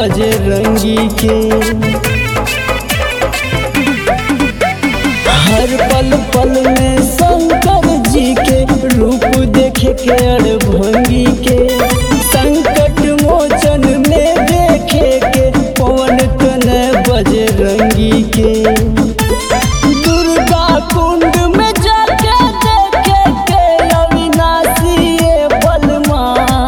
बजरंगी के हर पल पल में शंकर जी के रूप देखे के अड़भंगी के संकट मोचन में देखे के पवन तन बजरंगी के दुर्गा कुंड में जाके देखे के अविनाशी ये बलमा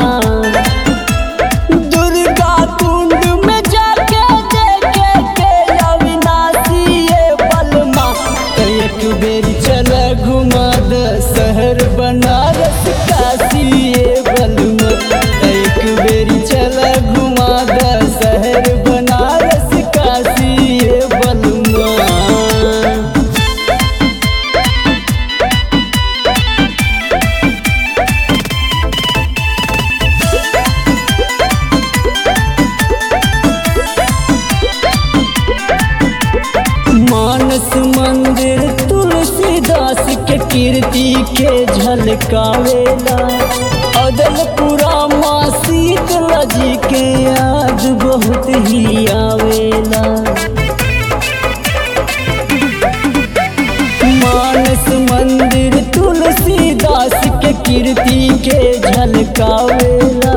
दुर्गा कुंड में जाके देखे के अविनाशी ये बलमा तो एक बेर चल घुमा द शहर बनारस काशी ये बलमा तो एक बेर चल घुमा द शहर बनारस काशी ये बलमा मानस मंदिर तुलसीदास के कीर्ति के झलकावेला अदलपुरा माँ शीतला जी के याद बहुत ही आवेला मानस मंदिर तुलसीदास के कीर्ति के झलकावेला